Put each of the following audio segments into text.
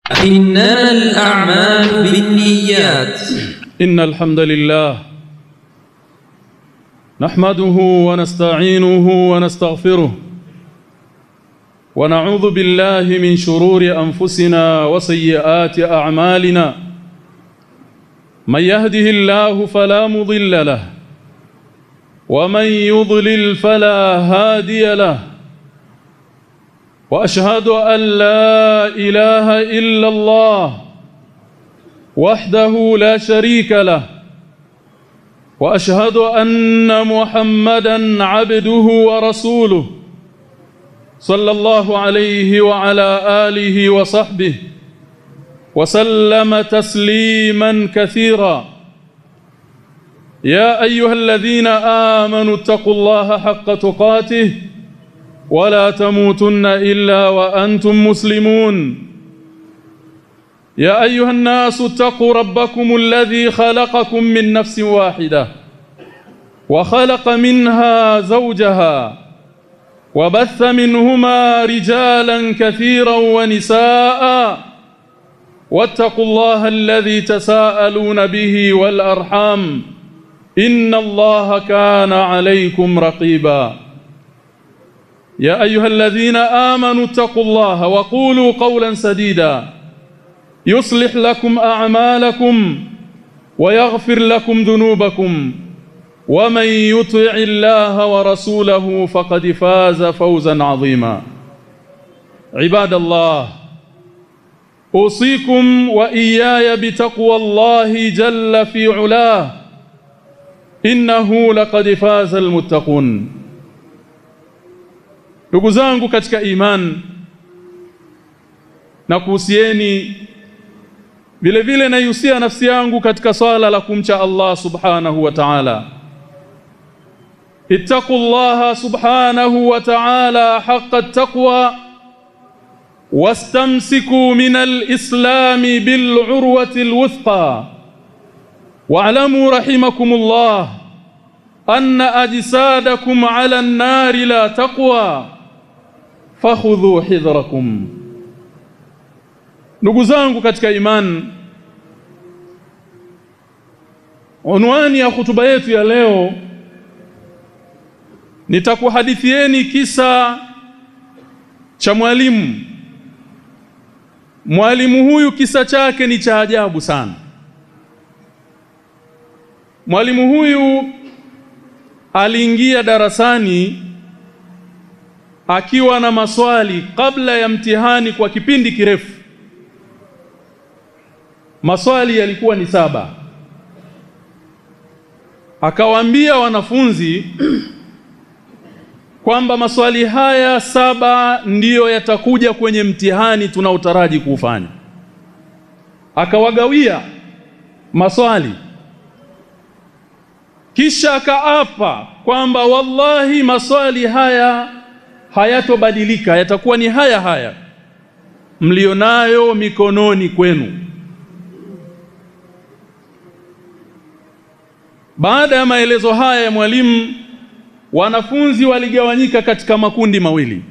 إنما الأعمال بالنيات إن الحمد لله نحمده ونستعينه ونستغفره ونعوذ بالله من شرور أنفسنا وسيئات أعمالنا من يهده الله فلا مضل له ومن يضلل فلا هادي له وأشهد أن لا إله إلا الله وحده لا شريك له واشهد ان محمدا عبده ورسوله صلى الله عليه وعلى اله وصحبه وسلم تسليما كثيرا يا ايها الذين امنوا اتقوا الله حق تقاته ولا تموتن الا وانتم مسلمون يا ايها الناس اتقوا ربكم الذي خلقكم من نفس واحده وخلق منها زوجها وبث منهما رجالا كثيرا ونساء واتقوا الله الذي تساءلون به والارحام ان الله كان عليكم رقيبا يا ايها الذين امنوا اتقوا الله وقولوا قولا سديدا يصلح لكم اعمالكم ويغفر لكم ذنوبكم ومن يطع الله ورسوله فقد فاز فوزا عظيما عباد الله اوصيكم واياي بتقوى الله جل في علاه انه لقد فاز المتقون ndugu zangu katika iman na kuhusieni vile vile naihusia nafsi yangu katika swala la kumcha Allah subhanahu wa ta'ala ittaqullaha subhanahu wa ta'ala haqqa at-taqwa wastamsiku min al-islam bil-urwati al-wuthqa wa'lamu rahimakumullah anna ajsadakum 'ala an-nar la taqwa fakhudhu hidrakum ndugu zangu katika imani unwani ya hutuba yetu ya leo nitakuhadithieni kisa cha mwalimu mwalimu huyu kisa chake ni cha ajabu sana mwalimu huyu aliingia darasani akiwa na maswali kabla ya mtihani kwa kipindi kirefu maswali yalikuwa ni saba akawaambia wanafunzi kwamba maswali haya saba ndiyo yatakuja kwenye mtihani tunaotaraji kuufanya akawagawia maswali kisha akaapa kwamba wallahi maswali haya hayatobadilika yatakuwa ni haya haya mlionayo mikononi kwenu Baada ya maelezo haya ya mwalimu wanafunzi waligawanyika katika makundi mawili.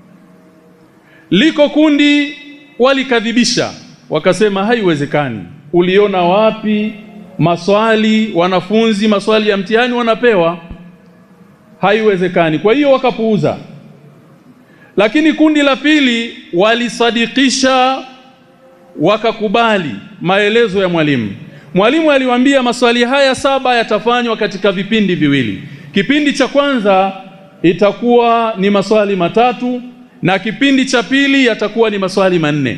Liko kundi walikadhibisha wakasema haiwezekani. Uliona wapi maswali wanafunzi maswali ya mtihani wanapewa? Haiwezekani. Kwa hiyo wakapuuza. Lakini kundi la pili walisadikisha wakakubali maelezo ya mwalimu. Mwalimu aliwaambia maswali haya saba yatafanywa katika vipindi viwili. Kipindi cha kwanza itakuwa ni maswali matatu na kipindi cha pili yatakuwa ni maswali manne.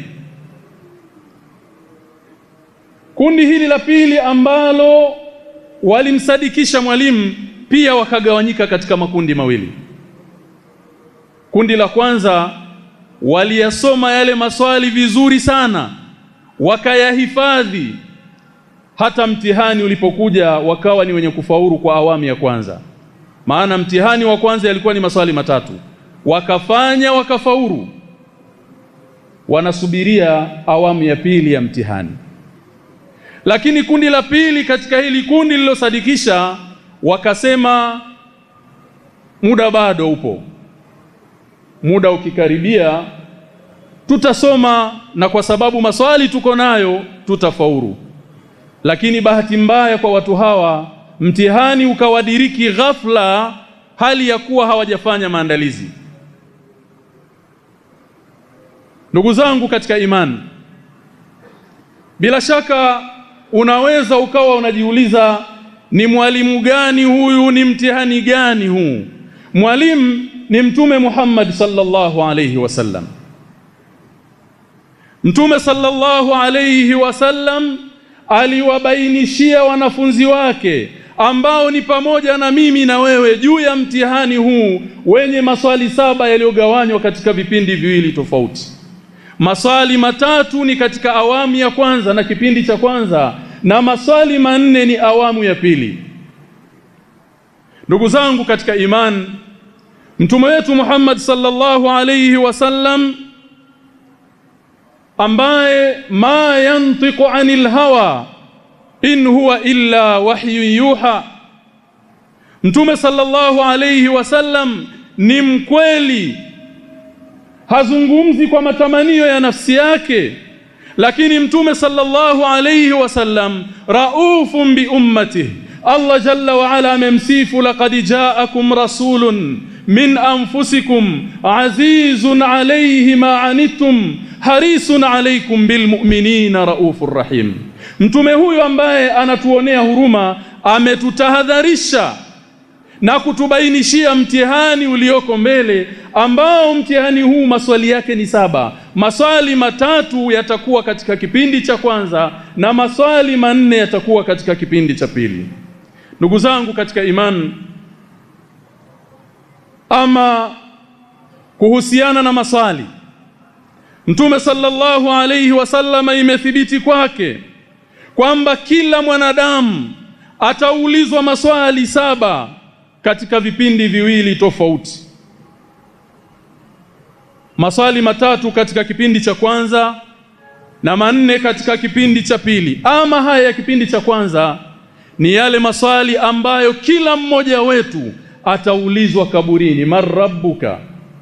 Kundi hili la pili ambalo walimsadikisha mwalimu pia wakagawanyika katika makundi mawili. Kundi la kwanza waliyasoma yale maswali vizuri sana wakayahifadhi hata mtihani ulipokuja wakawa ni wenye kufaulu kwa awamu ya kwanza maana mtihani wa kwanza yalikuwa ni maswali matatu wakafanya wakafaulu wanasubiria awamu ya pili ya mtihani lakini kundi la pili katika hili kundi lilosadikisha wakasema muda bado upo muda ukikaribia tutasoma na kwa sababu maswali tuko nayo tutafaulu lakini bahati mbaya kwa watu hawa mtihani ukawadiriki ghafla hali ya kuwa hawajafanya maandalizi ndugu zangu katika imani bila shaka unaweza ukawa unajiuliza ni mwalimu gani huyu ni mtihani gani huu mwalimu ni mtume Muhammad sallallahu alayhi wasallam mtume sallallahu alayhi wasallam aliwabainishia wanafunzi wake ambao ni pamoja na mimi na wewe juu ya mtihani huu wenye maswali saba yaliyogawanywa katika vipindi viwili tofauti maswali matatu ni katika awamu ya kwanza na kipindi cha kwanza na maswali manne ni awamu ya pili ndugu zangu katika imani mtume wetu Muhammad sallallahu alayhi wasallam ambaye ma yantiqu anil hawa in huwa illa wahyu yuha mtume sallallahu alayhi wasallam ni mkweli hazungumzi kwa matamanio ya nafsi yake lakini mtume sallallahu alayhi wasallam raufun bi ummatihi Allah jalla wa ala amemsifu laqad ja'akum rasulun min anfusikum azizun alayhi ma anittum harisun alaykum bilmu'minina raufur rahim mtume huyu ambaye anatuonea huruma ametutahadharisha na kutubainishia mtihani ulioko mbele ambao mtihani huu maswali yake ni saba maswali matatu yatakuwa katika kipindi cha kwanza na maswali manne yatakuwa katika kipindi cha pili ndugu zangu katika imani ama kuhusiana na maswali Mtume sallallahu alayhi wasallama imethibiti kwake kwamba kila mwanadamu ataulizwa maswali saba katika vipindi viwili tofauti maswali matatu katika kipindi cha kwanza na manne katika kipindi cha pili ama haya ya kipindi cha kwanza ni yale maswali ambayo kila mmoja wetu ataulizwa kaburini marabbuka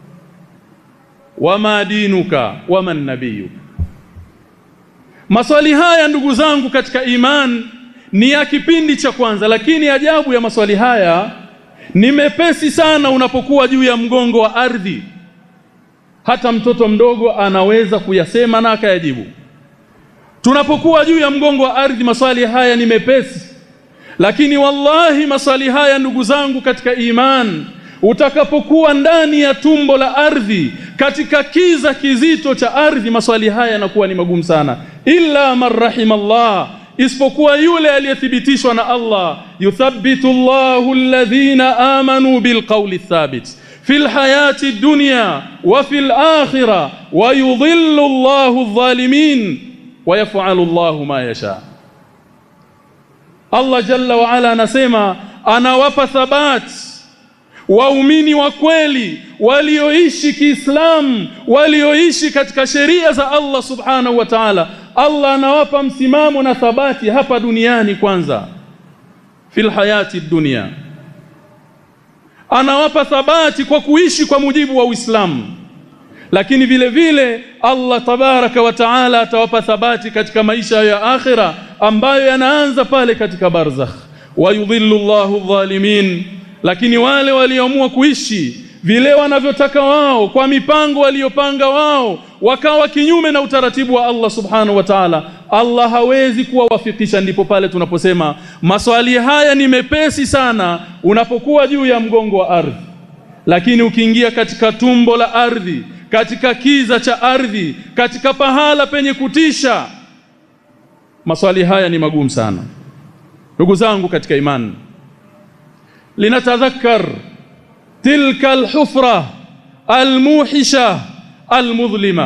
wama dinuka waman nabiyuka maswali haya ndugu zangu katika iman ni ya kipindi cha kwanza lakini ajabu ya maswali haya ni mepesi sana unapokuwa juu ya mgongo wa ardhi hata mtoto mdogo anaweza kuyasema na akayajibu tunapokuwa juu ya mgongo wa ardhi maswali haya ni mepesi lakini wallahi maswali haya ndugu zangu katika iman utakapokuwa ndani ya tumbo la ardhi katika kiza kizito cha ardhi maswali haya yanakuwa ni magumu sana illa man rahimallah isipokuwa yule aliyethibitishwa na Allah yuthabbitu Allahu alladhina amanu bilqawli thabit fil hayati dunya wa fil akhirah wa yudhillu Allahu adh-dhalimin wa yaf'alu Allahu ma yasha Allah jalla wa ala anasema anawapa thabati waumini wa kweli walioishi Kiislamu walioishi katika sheria za Allah subhanahu wa ta'ala Allah anawapa msimamo na thabati hapa duniani kwanza fil hayati dunia anawapa thabati kwa kuishi kwa mujibu wa Uislamu lakini vile vile Allah tabaraka wa taala atawapa thabati katika maisha ya akhira ambayo yanaanza pale katika barzakh wayudhillu Allahu dhalimin lakini wale walioamua kuishi vile wanavyotaka wao kwa mipango waliyopanga wao wakawa kinyume na utaratibu wa Allah subhanahu wa ta'ala Allah hawezi kuwawafikisha ndipo pale tunaposema maswali haya ni mepesi sana unapokuwa juu ya mgongo wa ardhi lakini ukiingia katika tumbo la ardhi katika kiza cha ardhi katika pahala penye kutisha maswali haya ni magumu sana ndugu zangu katika imani linatadhakkar tilka alhufra almuhisha almudhlima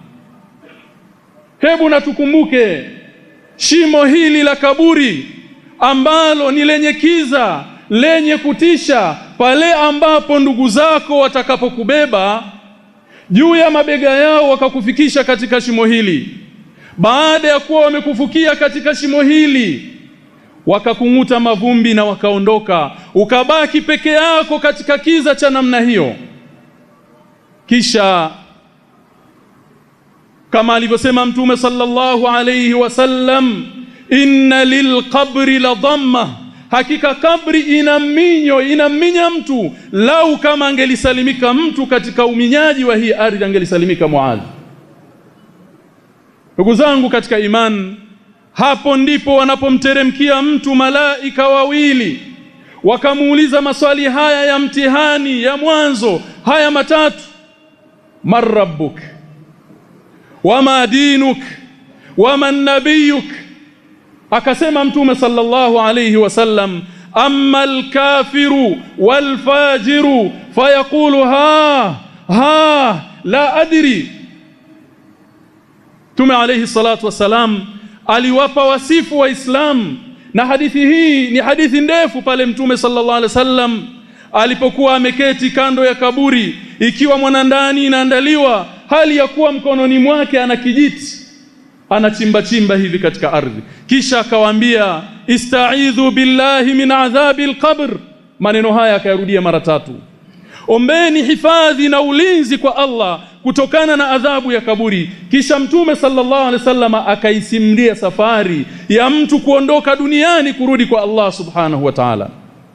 hebu natukumbuke shimo hili la kaburi ambalo ni lenye kiza lenye kutisha pale ambapo ndugu zako watakapokubeba juu ya mabega yao wakakufikisha katika shimo hili baada ya kuwa wamekufukia katika shimo hili wakakung'uta mavumbi na wakaondoka ukabaki peke yako katika kiza cha namna hiyo kisha kama alivyosema mtume sallallahu alayhi wasallam inna lilqabri la dhamma hakika kabri ina minyo inaminya mtu lau kama angelisalimika mtu katika uminyaji wa hii ardhi angelisalimika Muadh ndugu zangu katika iman hapo ndipo wanapomteremkia mtu malaika wawili wakamuuliza maswali haya ya mtihani ya mwanzo haya matatu marabbuk wama dinuk wama nabiyuk akasema mtume sallallahu alayhi wasallam amma alkafiru walfajiru fayaqulu ha ha la adri Mtume alayhi salatu wasalam aliwapa wasifu wa Islam na hadithi hii ni hadithi ndefu pale Mtume sallallahu alaihi wasallam alipokuwa ameketi kando ya kaburi ikiwa mwanandani inaandaliwa hali ya kuwa mkononi mwake ana kijiti anachimba chimba hivi katika ardhi kisha akawaambia ista'idhu billahi min adhabil qabr maneno haya akayarudia mara tatu ombeni hifadhi na ulinzi kwa Allah kutokana na adhabu ya kaburi kisha mtume sallallahu alaihi wasallam akaisimlia safari ya mtu kuondoka duniani kurudi kwa Allah subhanahu wa ta'ala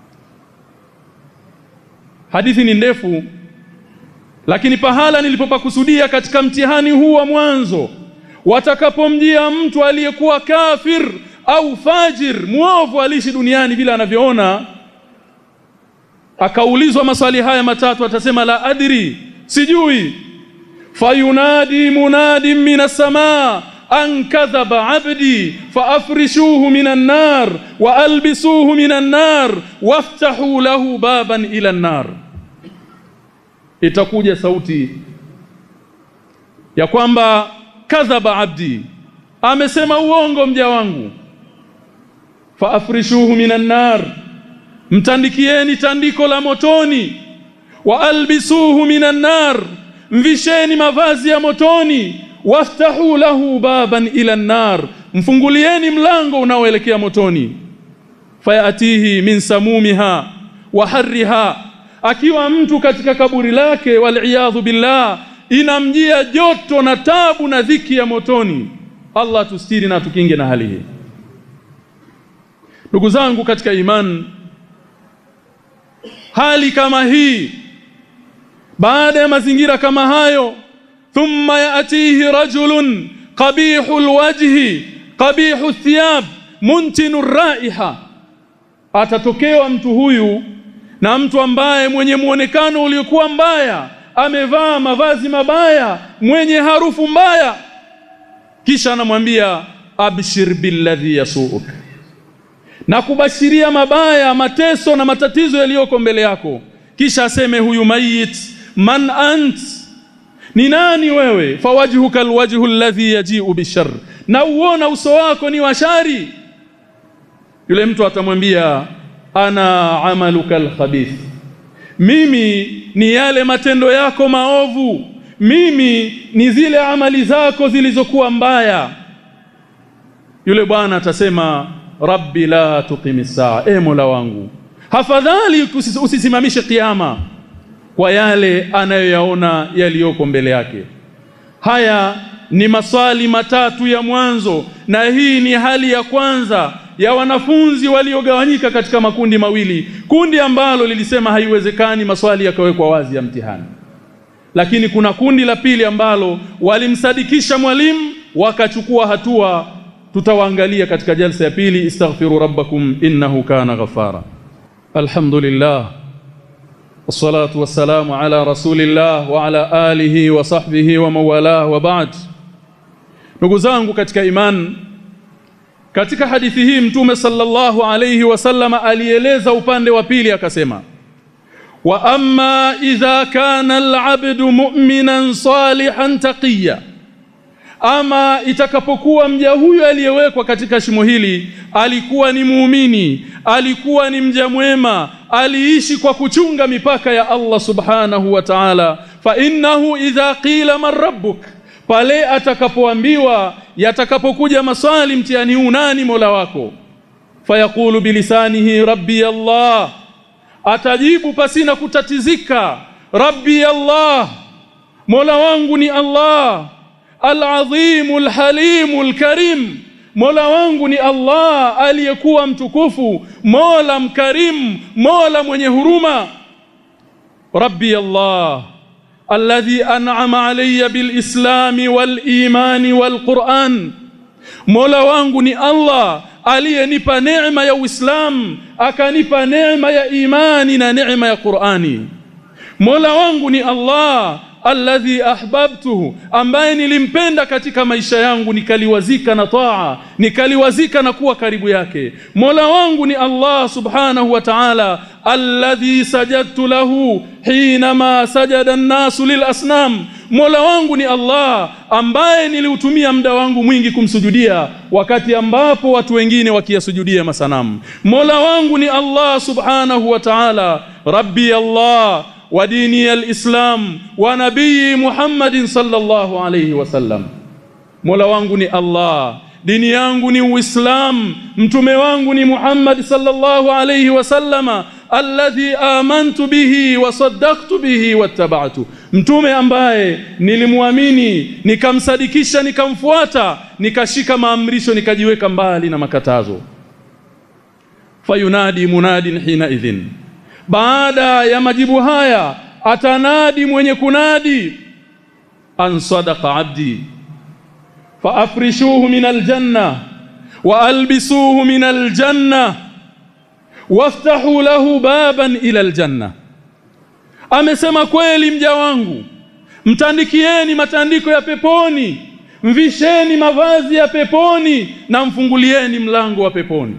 hadithi ni ndefu lakini pahala nilipopakusudia katika mtihani huu wa mwanzo watakapomjia mtu aliyekuwa kafir au fajir muovu alishi duniani vile anavyoona akaulizwa maswali haya matatu atasema la adri sijui fayunadi munadi minas samaa an kadhaba abdi faafrishuhu minan nar wa albisuhu minan nar waftahu lahu baban ila nar itakuja sauti ya kwamba kadhaba abdi amesema uongo mja wangu faafrishuhu minan nar mtandikieni tandiko la motoni wa albisuhu minan nar mvisheni mavazi ya motoni waftahu lahu baban ila nar mfungulieni mlango unaoelekea motoni fayatihi min samumiha wa harriha akiwa mtu katika kaburi lake wal billah inamjia joto na tabu na dhiki ya motoni Allah tustiri na tukinge na hali hii ndugu zangu katika imani hali kama hii baada ya mazingira kama hayo thumma yaatihi rajulun qabihul wajhi qabihu thiyab muntinu raiha atatokewa mtu huyu na mtu ambaye mwenye muonekano uliokuwa mbaya amevaa mavazi mabaya mwenye harufu mbaya kisha anamwambia abshir billadhi yasuuk na kubashiria mabaya mateso na matatizo yaliyoko mbele yako kisha aseme huyu mayit man ant ni nani wewe fawajhuka alwajhu alladhi yaji'u bishar na uona uso wako ni washari yule mtu atamwambia ana amaluka alkhabith mimi ni yale matendo yako maovu mimi ni zile amali zako zilizokuwa mbaya yule bwana atasema rabbi la tuqimis saa e mola wangu hafadhali usisimamishe kiyama kwa yale anayoyaona yaliyoko mbele yake haya ni maswali matatu ya mwanzo na hii ni hali ya kwanza ya wanafunzi waliogawanyika katika makundi mawili kundi ambalo lilisema haiwezekani maswali yakawekwa wazi ya mtihani lakini kuna kundi la pili ambalo walimsadikisha mwalimu wakachukua hatua tutawaangalia katika jalsa ya pili istaghfiru rabbakum innahu kana ghafara alhamdulillah wassalatu wassalamu ala rasulillah wa ala alihi wa sahbihi wa mawalah wa ba'd ndugu zangu katika iman katika hadithi hii mtume sallallahu alayhi wasallama alieleza upande wa pili akasema wa amma idha kana al-'abdu mu'minan salihan taqiya ama itakapokuwa mja huyo aliyewekwa katika shimo hili alikuwa ni muumini alikuwa ni mja mwema aliishi kwa kuchunga mipaka ya Allah subhanahu wa ta'ala fa innahu idha qila man rabbuk pale atakapoambiwa yatakapokuja maswali mtihani huu nani mola wako fayaqulu bilisanihi rabbi Allah atajibu pasina kutatizika rabbi Allah mola wangu ni Allah al-azim al-halim al-karim Mola wangu ni Allah aliyekuwa mtukufu Mola mkarim Mola mwenye huruma Rabbi Allah alladhi an'ama alayya bil islami wal imani wal Qur'an Mola wangu ni Allah aliyenipa neema ya Uislamu akanipa neema ya imani na neema ya Qur'ani Mola wangu ni Allah alladhi ahbabtuhu ambaye nilimpenda katika maisha yangu nikaliwazika na taa nikaliwazika na kuwa karibu yake Mola wangu ni Allah subhanahu wa ta'ala alladhi sajadtu lahu hinama sajada an-nasu lil asnam Mola wangu ni Allah ambaye niliutumia muda wangu mwingi kumsujudia wakati ambapo watu wengine wakiyasujudia masanamu Mola wangu ni Allah subhanahu wa ta'ala Rabbi Allah وديني الإسلام ونبي محمد صلى الله عليه وسلم Mola wangu ni Allah dini yangu ni Uislamu mtume wangu ni Muhammad sallallahu alayhi wasallama alladhi amantu bihi wa saddaqtu bihi wattaba'tu mtume ambaye nilimwamini nikamsadikisha nikamfuata nikashika maamrisho nikajiweka mbali na makatazo fayunadi munadin hina idhin baada ya majibu haya atanadi mwenye kunadi an sadaqa abdi fa afrishuhu min aljanna wa albisuhu min aljanna waftahu lahu baban ila aljanna amesema kweli mja wangu mtandikieni matandiko ya peponi mvisheni mavazi ya peponi na mfungulieni mlango wa peponi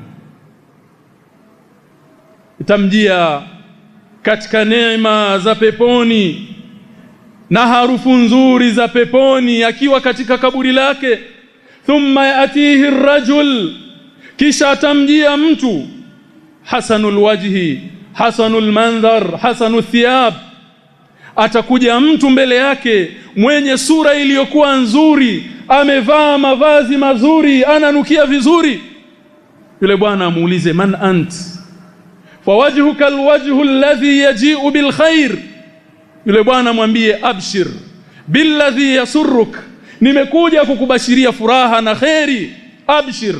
itamjia katika neema za peponi na harufu nzuri za peponi akiwa katika kaburi lake thumma yatihi rajul kisha atamjia mtu hasanul wajhi hasanul mandhar hasanul thiyab atakuja mtu mbele yake mwenye sura iliyokuwa nzuri amevaa mavazi mazuri ananukia vizuri yule bwana amuulize man ant fawajhuka alwajhu alladhi yaji'u bilkhair yule bwana mwambie abshir billadhi yasurruk nimekuja kukubashiria furaha na khairi abshir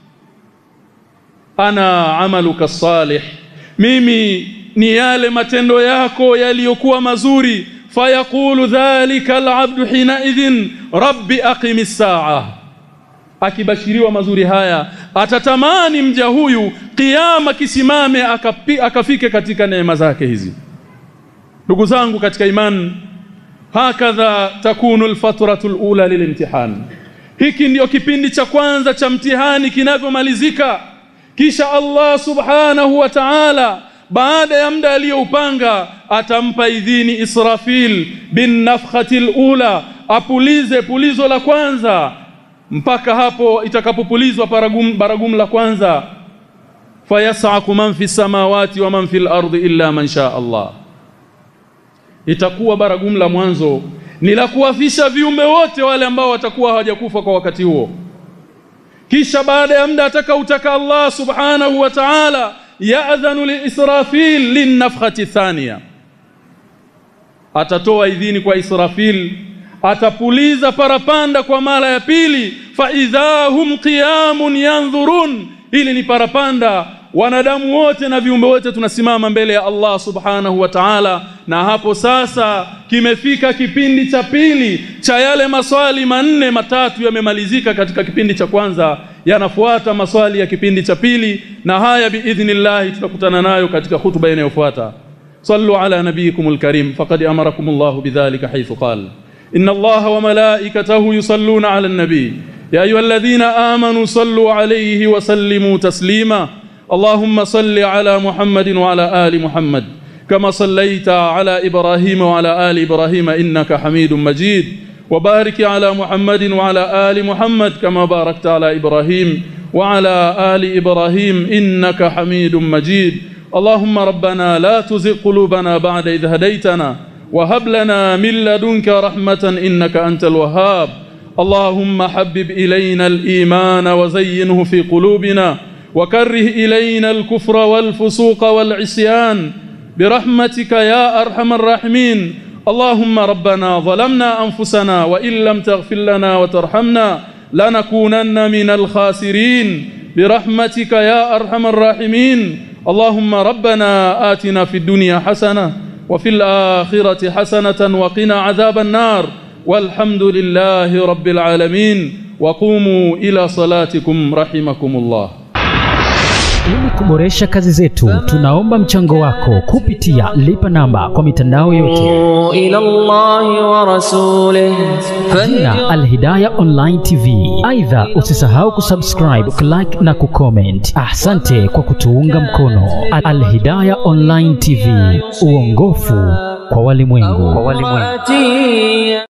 ana amaluka salih mimi ni yale matendo yako yaliyokuwa mazuri fayaqulu dhalika alabdu hina idhin rabbi aqimis saa akibashiriwa mazuri haya atatamani mja huyu kiyama kisimame akapi, akafike katika neema zake hizi ndugu zangu katika imani hakadha takunu alfatratu alula lilimtihan hiki ndiyo kipindi cha kwanza cha mtihani kinavyomalizika kisha Allah subhanahu wa ta'ala baada ya muda aliyoupanga atampa idhini Israfil bin nafkhati alula apulize pulizo la kwanza mpaka hapo itakapopulizwa baragum baragum la kwanza fayasaku man fi samawati wa man fil ardi illa man sha Allah itakuwa baragum la mwanzo ni la kuwafisha viumbe wote wale ambao watakuwa hawajakufa kwa wakati huo kisha baada ya muda atakautaka Allah subhanahu wa ta'ala ya'dhanu li Israfil linafkhati thaniya atatoa idhini kwa Israfil atapuliza parapanda kwa mara ya pili fa idhahum qiyamun yanzurun ili ni parapanda wanadamu wote na viumbe wote tunasimama mbele ya Allah subhanahu wa ta'ala na hapo sasa kimefika kipindi cha pili cha yale maswali manne matatu yamemalizika katika kipindi cha kwanza yanafuata maswali ya kipindi cha pili na haya biidhnillah tutakutana nayo katika hutuba inayofuata sallu ala nabiyikumul karim faqad amarakumullahu bidhalika haythu qala إن الله وملائكته يصلون على النبي يا أيها الذين آمنوا صلوا عليه وسلموا تسليما اللهم صل على محمد وعلى آل محمد كما صليت على إبراهيم وعلى آل إبراهيم إنك حميد مجيد وبارك على محمد وعلى آل محمد كما باركت على إبراهيم وعلى آل إبراهيم إنك حميد مجيد اللهم ربنا لا تزغ قلوبنا بعد إذ هديتنا وهب لنا من لدنك رحمة إنك أنت الوهاب اللهم حبب إلينا الإيمان وزينه في قلوبنا وكره إلينا الكفر والفسوق والعصيان برحمتك يا أرحم الراحمين اللهم ربنا ظلمنا أنفسنا وإن لم تغفر لنا وترحمنا لنكونن من الخاسرين برحمتك يا أرحم الراحمين اللهم ربنا آتنا في الدنيا حسنة وفي الآخرة حسنة وقنا عذاب النار والحمد لله رب العالمين وقوموا إلى صلاتكم رحمكم الله Ili kuboresha kazi zetu, tunaomba mchango wako kupitia lipa namba kwa mitandao yote إلى الله ورسوله jina Alhidaya Online TV. Aidha, usisahau kusubscribe, kulike na kucomment. Asante kwa kutuunga mkono. Alhidaya Online TV, uongofu kwa walimwengu. فاتي